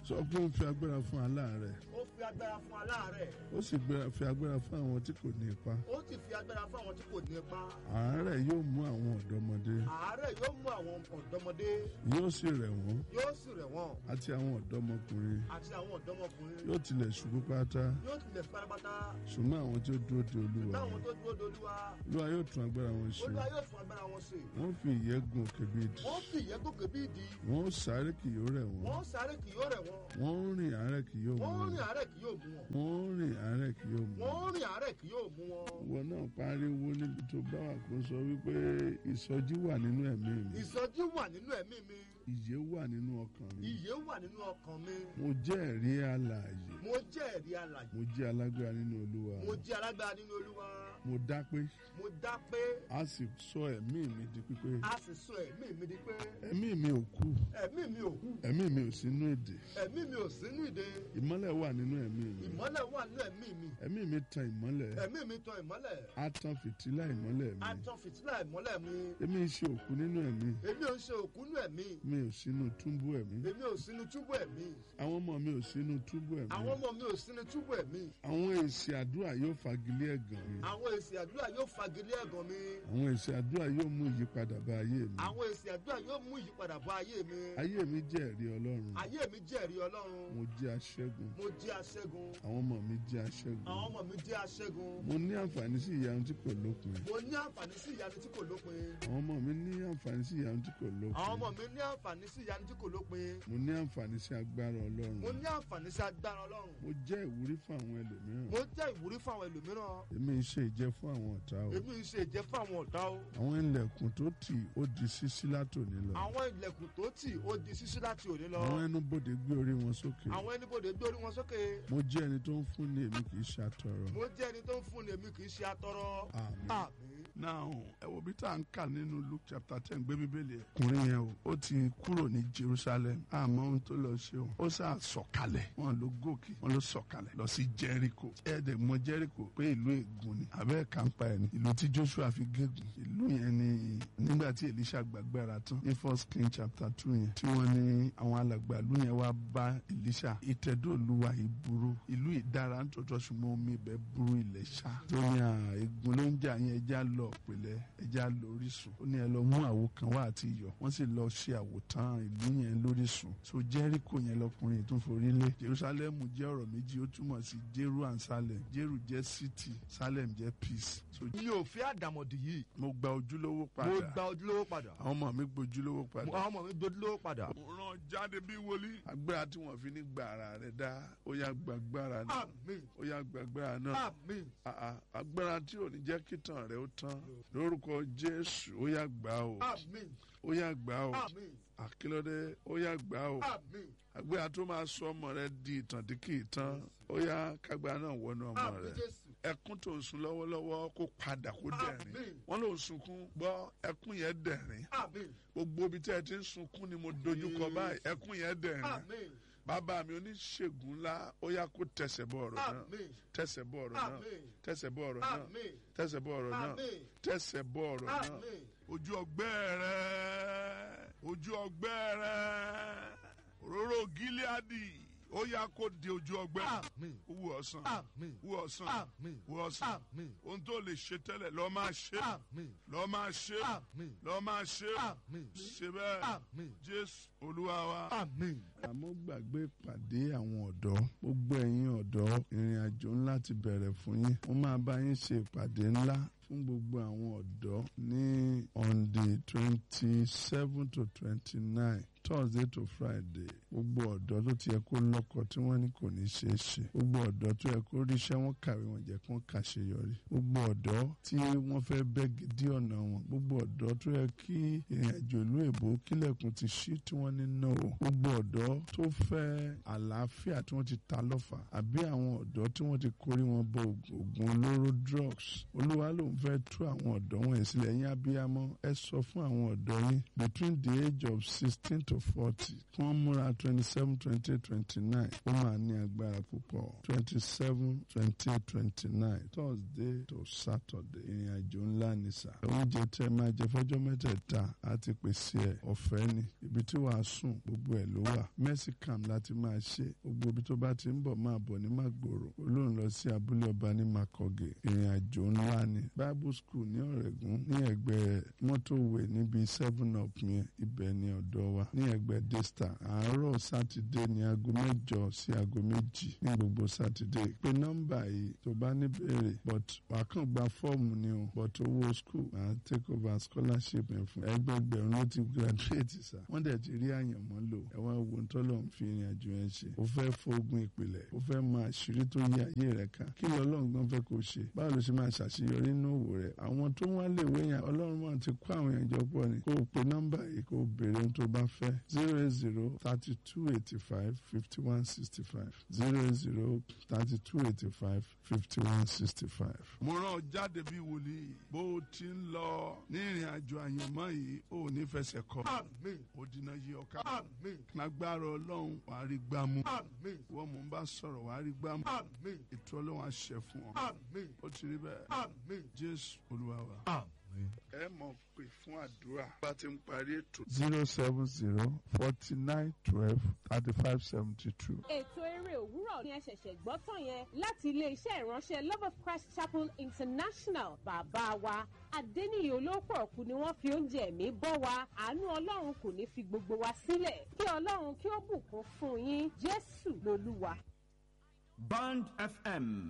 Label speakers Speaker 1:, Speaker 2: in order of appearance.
Speaker 1: sọ pé ó fi agbára fún aláàárẹ̀
Speaker 2: ó fi agbára fún aláàárẹ̀
Speaker 1: ó sì gbéra- fi agbára fún àwọn tí kò ní ipa
Speaker 2: ó sì fi agbára fún àwọn tí kò ní ipa
Speaker 1: àárẹ̀ yóò mú àwọn ọ̀dọ́mọdé
Speaker 2: àárẹ̀ yóò mú àwọn ọ̀dọ́mọdé
Speaker 1: yóò sì rẹ̀ wọ́n
Speaker 2: yóò sì rẹ̀ wọ́n
Speaker 1: àti àwọn ọ̀dọ́mọkùnrin
Speaker 2: àti àwọn ọ̀dọ́mọkùnrin
Speaker 1: yóò tilẹ̀ ṣubú pátá
Speaker 2: yóò tilẹ̀ pátápátá
Speaker 1: ṣùgbọ́n àwọn tí ó dúró de olúwa
Speaker 2: táwọn tó dúró dolúwa
Speaker 1: olúwa yóò tún agbára wọn ṣe
Speaker 2: olúwa yóò fún agbára wọn ṣe
Speaker 1: wọ́n fi ìyẹ́ gun òkè bí idì
Speaker 2: wọ́n fi ìyẹn gòkè bí ìdí
Speaker 1: wọ́n ó sáré kì yóò rẹ̀ wọ́n
Speaker 2: wọ́n sáré kì yóò rẹ̀ wọ́n
Speaker 1: wọ́n ó rìn àárẹ̀ kì yóò mú
Speaker 2: wọ́n
Speaker 1: wọn
Speaker 2: rìn àárẹ̀ kì yóò mú wọn
Speaker 1: wọ́n ó rìn àárẹ̀ kì yóò mú wọn.
Speaker 2: wọ́n rìn àárẹ̀ kì yóò mú wọn.
Speaker 1: ìwọ náà pariwo níbi tó bá wà kó sọ wípé ìsọjí wà nínú ẹ̀mí mi
Speaker 2: ìsọjí wà nínú ẹ̀mí mi
Speaker 1: ìyè wà nínú ọkàn mi
Speaker 2: ìyè wà nínú ọkàn mi
Speaker 1: mo jẹ́ ẹ̀rí alààyè
Speaker 2: mo jẹ́ ẹ̀rí alàyè
Speaker 1: mo jẹ́ alágbára nínú olúwa
Speaker 2: mo jẹ́ alágbára nínú olúwa
Speaker 1: mo dá pé
Speaker 2: mo dá pé
Speaker 1: a sì sọ ẹ̀mí mi di pípé
Speaker 2: a sì sọ ẹ̀mí mi di pé
Speaker 1: ẹ̀mí mi ò kú
Speaker 2: ẹ̀mí mi ò kú
Speaker 1: ẹ̀mí mi ò sínú èdè
Speaker 2: ẹ̀mí mi ò sínú ìdè
Speaker 1: ìmọ́lẹ̀ wà nínú ẹ̀mí mi
Speaker 2: ìmọ́lẹ̀ wà nínú ẹ̀mí mi
Speaker 1: ẹ̀mí mi tan ìmọ́lẹ̀
Speaker 2: ẹ̀mí mi tan ìmọ́lẹ̀
Speaker 1: a tan fìtílà ìmọ́lẹ̀ mi
Speaker 2: a tan fìtílà ìmọ́lẹ̀ mi
Speaker 1: èmi ń ṣe òkú nínú ẹ̀mí
Speaker 2: èmi ò ń ṣe òkú nínú ẹ̀mí
Speaker 1: mi ò sínú túbú ẹ̀mí
Speaker 2: èmi ò sínú túbú ẹ̀mí
Speaker 1: àwọn ọmọ mi ò sínú túbú ẹ̀mí
Speaker 2: àwọn ọmọ mi ò sínú túbú ẹ̀mí
Speaker 1: àwọn èsì àdúrà yóò fagilé ẹ̀gàn mi
Speaker 2: àwọn èsì àdúrà yóò fagilé ẹ̀gàn mi
Speaker 1: àwọn èsì àdúrà yóò mú ìyípadà bá ayé mi
Speaker 2: àwọn èsì àdúrà yóò mú ìyípadà bá ayé mi
Speaker 1: ayé mi jẹ́ ẹ̀rí ọlọ́run
Speaker 2: ayé mi jẹ́rìí ọlọ́run
Speaker 1: mo jẹ́ aṣẹ́gun
Speaker 2: mo jẹ́ aṣẹ́gun
Speaker 1: àwọn ọmọ mi jẹ́ aṣẹ́gun
Speaker 2: àwọn ọmọ mi jẹ́ aṣẹ́gun
Speaker 1: mo ní àǹfààní sí ìyanu tí kò lópin
Speaker 2: mo ní àǹfààní sí ìyanu tí kò lópin
Speaker 1: àwọn ọmọ mi ní àǹfààní sí ìyanu tí kò lópin
Speaker 2: àwọn ọmọ mi ní àǹfààní sí ìyanu tí kò lópin
Speaker 1: mo ní àǹfààní sí agbára ọlọ́run
Speaker 2: mo ní àǹfààní sí agbára ọlọ́run
Speaker 1: mo jẹ́ ìwúrí fún àwọn ẹlòmíràn
Speaker 2: mo jẹ́ ìwúrí fún àwọn ẹlòmíràn
Speaker 1: èmi ń ṣe ìjẹ́ fún àwọn ọ̀tá o
Speaker 2: èmi ń ṣe ìjẹ́ fún àwọn ọ̀tá o
Speaker 1: àwọn ilẹ̀kùn tó tì ó di ṣíṣí látòní lọ
Speaker 2: àwọn ilẹ̀kùn tó tì ó di ṣíṣí láti òní lọ
Speaker 1: àwọn ẹnubodè gbé orí wọn sókè
Speaker 2: àwọn ẹnibodè gbé orí wọn sókè
Speaker 1: mo jẹ́ ẹni tó ń fún ní èmi kì í ṣàtọrọ
Speaker 2: mo jẹ́ ẹni tó ń fún ni èmi kì í ṣe atọrọ
Speaker 1: àmín.
Speaker 2: àmín
Speaker 1: now ẹ wo bí tá à ń kà nínú luke chapter ten gbé bíbélì ẹ. ọkùnrin yẹn o ó ti kúrò ní jerusalem àmọ́ ohun tó lọ ṣe o ó sà sọ̀kalẹ̀ wọn ló gòkè wọn ló sọ̀kalẹ̀ lọ sí jericho ẹ̀ẹ́dẹ̀ mọ jericho pé ìlú ègún ni abẹ́ kàńpá ẹ̀ ni ìlú tí joshua fi gégùn ìlú yẹn ni nígbà tí elisha gbàgbára tán ní first king chapter two yẹn tí wọ́n ní àwọn alàgbà ìlú yẹn wá bá elisha ìtẹ̀dọ̀lúwa ìburú ìlú ìdára ń tòótọ́ ṣùgbọ́n omi ibẹ̀ burú ilẹ̀ ṣá tó ní à ègún ló ń jà yẹn ẹja lọ pẹ̀lẹ́ ẹja lọ orísun ó ní ẹ lọ mú àwo kan wá àti iyọ̀ wọ́n sì lọ ṣe àwòtán ìlú yẹn lórísun so jericho yẹn lọkùnrin tún forí lé jerusalem jẹ́ ọ̀rọ̀ méjì ó túmọ̀ sí jeru and salem jeru jẹ́ city salem jẹ́ peace so
Speaker 2: mi ò fi àdàmọ̀dì yìí
Speaker 1: mo gba ojúlówó
Speaker 2: mo
Speaker 1: padà
Speaker 2: gba ojúlówó padà
Speaker 1: àwọn ọmọ mi gbójúlówó padà
Speaker 2: àwọn ọmọ mi gbójúlówó padà
Speaker 1: mo rán jáde bí wòlíì agbára tí wọ́n fi ní gba ara rẹ̀ dá ó yá gbàgbára náà
Speaker 2: àmín
Speaker 1: ó yá gbàgbára náà
Speaker 2: àmín
Speaker 1: àà agbára tí ò ní jẹ́ kí tàn rẹ̀ ó tán lórúkọ jésù ó yá gbà ó
Speaker 2: àmín
Speaker 1: ó yá gbà ó
Speaker 2: àmín
Speaker 1: àkílódé ó yá gbà ó
Speaker 2: àmín
Speaker 1: agbára tó máa sọ ọmọ rẹ di ìtàn tí kì í tán ó yá kágbára náà wọnú ọmọ
Speaker 2: àmín
Speaker 1: rẹ
Speaker 2: jésù
Speaker 1: ẹkún tó ń sun lọ́wọ́lọ́wọ́ kó padà kó dẹ̀rín
Speaker 2: Àmín.
Speaker 1: wọ́n ló ń sunkún gbọ́ ẹkún yẹn dẹ̀rín
Speaker 2: àmín
Speaker 1: gbogbo ibi tí ẹ ti ń sunkún ni mo dojúkọ báyìí ẹkún yẹn dẹ̀rín
Speaker 2: àmín
Speaker 1: bàbá mi oníṣègùn ńlá ó yá kó tẹsẹ̀ bọ ọ̀rọ̀ náà
Speaker 2: àmín
Speaker 1: tẹsẹ̀ bọ ọ̀rọ̀ náà
Speaker 2: àmín
Speaker 1: tẹsẹ̀ bọ ọ̀rọ̀ náà
Speaker 2: àmín
Speaker 1: tẹsẹ̀ bọ ọ̀rọ̀ náà
Speaker 2: àmín
Speaker 1: tẹsẹ̀ bọ ọ̀rọ̀ náà
Speaker 2: àmín
Speaker 1: ojú ọgbẹ́ rẹ ojú ọgbẹ́ rẹ òróró gíláàdì ó yá kó di ojú ọgbẹ́
Speaker 2: àmín
Speaker 1: wú ọ̀sán
Speaker 2: àmín
Speaker 1: wú ọ̀sán
Speaker 2: àmín
Speaker 1: wú ọ̀sán
Speaker 2: àmín
Speaker 1: ohun tó lè ṣe tẹ́lẹ̀ lọ́ọ́ máa ṣe
Speaker 2: àmín
Speaker 1: lọ́ọ́ máa ṣe
Speaker 2: àmín
Speaker 1: lọ́ọ́ máa ṣe
Speaker 2: àmín
Speaker 1: ṣe bẹ́ẹ̀
Speaker 2: àmín
Speaker 1: jésù olúwa wa.
Speaker 2: àmín.
Speaker 1: àmọ́ gbàgbé ìpàdé àwọn ọ̀dọ́ gbogbo ẹ̀yin ọ̀dọ́ ìrìn àjò ńlá ti bẹ̀rẹ̀ fún yín wọ́n máa bá yín ṣe ìpàdé ńlá fún gbogbo àwọn ọ̀dọ́ ní on the twenty seven to twenty nine thursday to friday gbogbo ọ̀dọ́ tó ti yẹ kó lọ́kọ tí wọ́n ní kò ní ṣeé ṣe gbogbo ọ̀dọ́ tó yẹ kó ríṣẹ́ wọn kàwé wọn jẹ́ kó kàṣeyọrí gbogbo ọ̀dọ́ tí wọ́n fẹ́ bẹ́ gidi ọ̀nà wọn gbogbo ọ̀dọ́ tó yẹ kí ìrìn àjò ìlú èbó kílẹ̀kùn ti ṣí tí wọ́n ní no gbogbo ọ̀dọ́ tó fẹ́ àlàáfíà tí wọ́n ti ta lọ́fà àbí àwọn ọ̀dọ́ tí wọ́n ti kórí wọn bọ oògùn olóró drugs olúwa ló ń fẹ́ tú àwọn ọ̀dọ́ wọn sílẹ̀ yín abiyamọ ẹ sọ fún àwọn ọ̀dọ́ yín between the age of sixteen to forty kí wọ́n múra twenty seven twenty eight twenty nine ó máa ní agbára púpọ̀ twenty seven twenty eight twenty nine thursday to saturday ìrìn àjò ńlá ni sà oúnjẹ tẹ máa jẹ fọ́jọ́ mẹ́tẹ̀ẹ̀ta á ti pèsè ẹ̀ ọ̀fẹ́ ni ibi tí wàá wàásùn gbogbo ẹ̀ ló wà mercy camp láti máa ṣe gbogbo ibi tó bá ti ń bọ̀ máa bọ̀ ní màgbòrò olóhùn lọ sí abúlé ọba ní makọ̀gẹ̀ ìrìn àjò ńlá ni bible school ní ọ̀rẹ́gùn ní ẹ̀gbẹ́ mọ́tòwé níbi seven up yẹn ibẹ̀ ni ọ̀dọ̀ wa ní ẹ̀gbẹ́ desta àárọ̀ sátidé ní aago mẹ́jọ sí aago méjì ní gbogbo sátidé pé nọ́mbà yìí tó bá ní béèrè but wàá kàn gba fọ́ọ̀mù ni o but owó school máa take over scholarship yẹn fún ẹgbẹgbẹ̀rún ló ti graduate sa wọ́n dẹ̀ ti rí àyànmọ́ lò ẹ wá wo tọ́lọ̀ ń fi ìrìn àjò yẹn ṣe ó fẹ́ fógun ìpìlẹ̀ ó fẹ́ mọ àṣírí tó yẹ ayé rẹ̀ ká kí lọ ọlọ́run gan fẹ́ kó ṣe báwo ló ṣe máa ṣàṣeyọrí nínú òwò rẹ̀ àwọn tó wá lè wé yẹn ọlọ́run máa ti kó àwọn èèyàn jọ pọ̀ ni kó o pe nọ́mbà yìí kó o béèrè ohun tó bá fẹ́ zero eight zero thirty two eighty five fifty one sixty five zero eight zero thirty two eighty five fifty one sixty five. mo rán ọ jáde bí wòlíì bó o ti ń lọ ní ìrìn àjò àyànmọ́ yìí ò ní fẹsẹ̀ kọ
Speaker 2: Àmín.
Speaker 1: ó dínà yí ọ̀ka
Speaker 2: Àmín.
Speaker 1: lágbára ọlọ́run wàá rí gbámú
Speaker 2: Àmín.
Speaker 1: wọ́n mò ń bá sọ̀rọ̀ wàá rí gbámú
Speaker 2: Àmín.
Speaker 1: ètò ọlọ́run àṣẹ fún ọ
Speaker 2: Àmín.
Speaker 1: ó ti rí bẹ́ẹ̀
Speaker 2: Àmín.
Speaker 1: jésù olúwa wa.
Speaker 2: Àmín.
Speaker 1: ẹ mọ̀ pé fún àdúrà bá ti ń parí ètò. zero seven zero forty nine twelve thirty five seventy two.
Speaker 3: ètò eré òwúrọ̀ ni ẹ ṣẹ̀ṣẹ̀ gbọ́ tán yẹn láti iléeṣẹ́ ìránṣẹ́ love of christ chapel international bàbá wa adẹ́niyè olóòpọ̀ ọ̀kú ni wọ́n fi oúnjẹ ẹ̀mí bọ́ wa àánú ọlọ́run kò ní fi gbogbo wa sílẹ̀ kí ọlọ́run kí ó bùkún fún yín jésù lolúwa.
Speaker 4: Band FM